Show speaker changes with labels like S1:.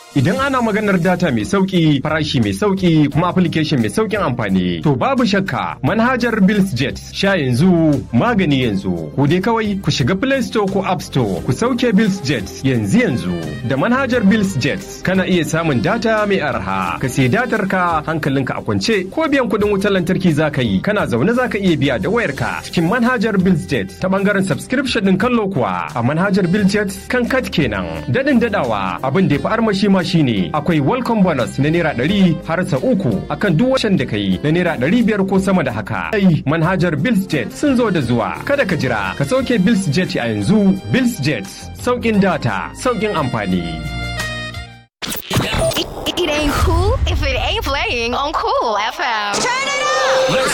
S1: Idan ana maganar data mai sauki, farashi mai sauki, kuma application mai saukin amfani, to babu shakka manhajar BillsJet sha yanzu magani yanzu. Ku dai kawai ku shiga Play Store ko App Store ku sauke BillsJet yanzu yanzu. Da manhajar BillsJet kana iya samun data mai arha. Ka sai datar ka hankalinka a kwance ko biyan kuɗin wutar lantarki za ka yi. Kana zaune za ka iya biya da wayarka cikin manhajar BillsJet ta bangaren subscription ɗin kallo kuwa a manhajar BillsJet kan kat kenan. Dadin dadawa abin da ya fi armashi ma shine akwai welcome bonus na naira ɗari har sa uku akan duk washen da kai na naira ɗari biyar ko sama da haka. Ai manhajar BillsJet sun zo da zuwa. Kada ka jira ka sauke BillsJet a yanzu BillsJet sauƙin data sauƙin amfani.
S2: It, it ain't cool if it ain't playing on Cool FM.
S3: Turn it